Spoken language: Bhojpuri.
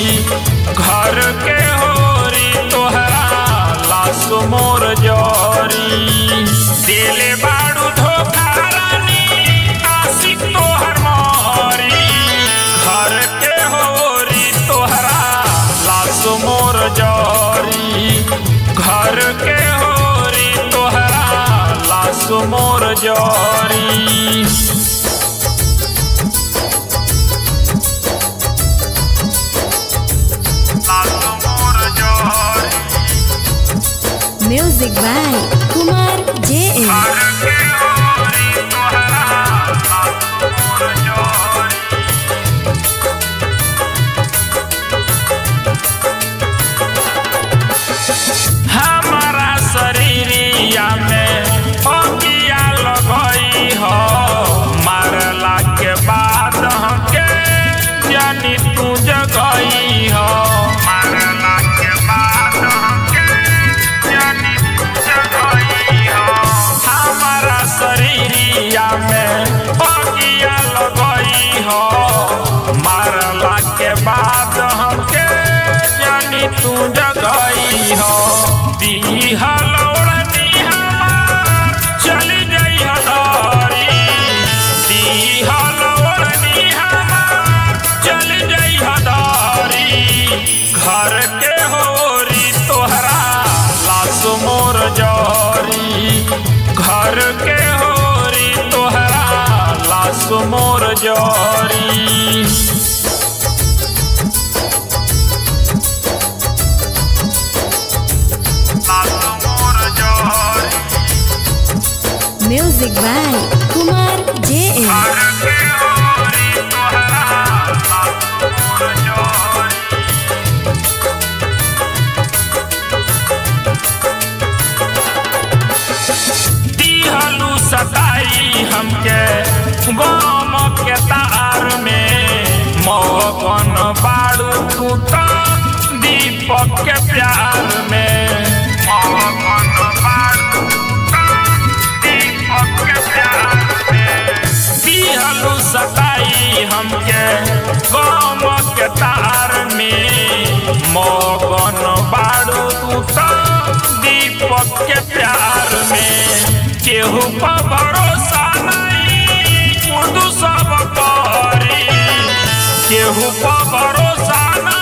घर के होरी तोहरा लाश मोर जरी दिले बाड़ू धोखा रानी आशिक तोहर मोरी घर के होरी तोहरा लाश मोर जरी घर के होरी तोहरा लाश मोर जरी Music by Kumar JM. हमारा शरीरिया में फकिया लगई हो मारला के बाद हमके जानी तू जगई हो मारला के बाद हमके जानी तू जगई हो हमारा शरीरिया में फकिया लगई हो मारला के बाद हमके जानी तू जगई हो दिहल ओढ़नी हमार चली गई हदारी दिहल ओढ़नी हमार चली गई हदारी घर के होरी तोहरा लाश मोर जरी घर के होरी तोहरा लाश मोर जरी Music by Kumar JM. दिहलू सताई हमके गम के तार में मौकन बाड़ू फूटा दीपक के प्यार में मौकन बाड़ू फूटा दीपक के प्यार में दिहलू सताई हमके गम के तार में मौकन बाड़ू फूटा दीपक के प्यार में केहू पर भरोसा नहीं उर्दू सब करी केहू पर भरोसा नहीं